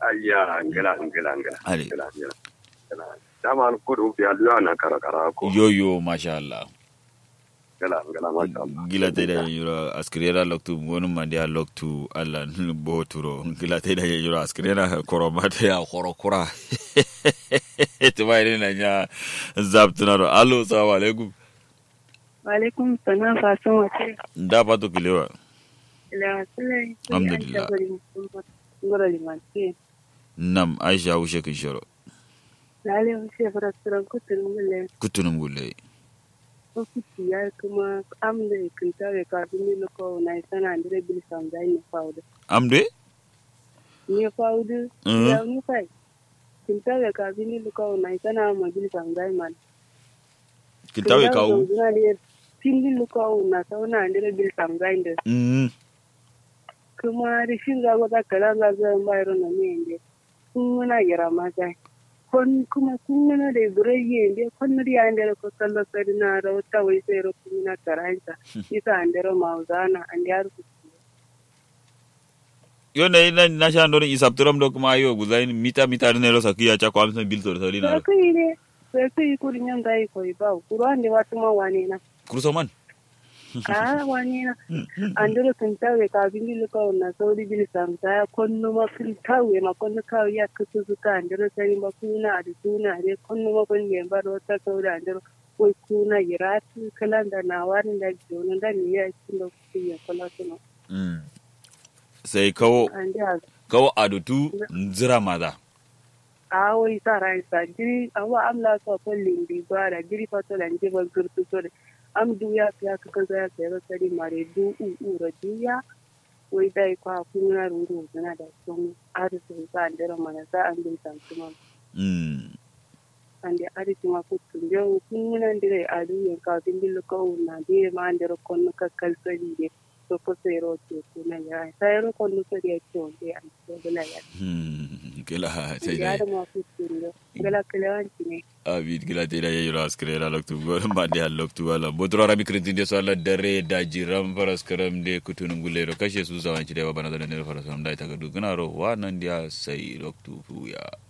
ayya ngala ngala ngala Ale. ngala ngala ngala dama an kudu fi aluwa na kara kara ko yoyo masha Allah ngala ngala masha Allah gila te da yura askrera loktu wonu mandi a loktu alla bo turo gila te da yura askrera koro mate ya koro kura to bai na nya zaptunaro allo assalamu alaikum Walaikum salam fasan wace da pato kilewa ila sulai Alhamdulillah. ngoro limanti nam aisha ushe kishoro lale wuce fara tsiran kutun mule kutunum gulle ko kuti ya kuma amda kinta we ka bi ni ko na sana ndire bil sam dai ni fawde amde ni fawde Mhm. ya ni fai kinta we ka bi ni ko na sana ma bil sam dai man kintawe kawu tindi ko na sana ndire bil sam dai nde mm kuma rishin ga ga kala ga ga bayro na ne inde kun na gira ma dai kon kuma kun na da burayye inde kon na ya inde ko kallo sai na da wata wai sai ro kun na karanta isa ande ro mauzana ande ar ku yo na ina na sha ndoro isapturam do kuma ayo guzain mita mita ne lo sakiya cha kwa msan bil to sali na sai kai ne sai kai ku rin dai ko ba ku ro ande watu ma wane na kurso man a wane na ande ro kun tawe ka bindi lu ko na sauri bil sam ta konno ma kun tawe ma konno ka ya kusu suka ande ro sai ma kuna da tuna de konno ma kun ne ba ro ta sauri ande ro wai kuna yiratu kalan da na warin da jono da ni ya cikin da ku ya kula tuno Mm. sai kawo ande a kawo adutu nzira maza a wai sa rai sa jiri awa amla so ko lindi bara jiri fato lan je ban gurtu so de am duya ya ka ka za ka ro sari mare du u u ro duya wai dai kwa kuna ruru na da sun arisu sa andero mana sa an bin san kuma mm. ande arisu ma ku tun je kuna ndire adu yan ka bin bil ko na de ma andero kon ka kal sari de so ko sai ro ke kuna ya sai ro kon so de to de an so de la ya Hmm. kila sai ya dai da ma ku tun je gala kalewanci ne abid kila te da yayiro askrera loktu gor ma de loktu wala bodro arabi krintin de so alla dare da jiram faras karam de kutunum gulero kashe su zawanci de bana da ne faras am dai taga du gna ro wa nan dia sai loktu fu ya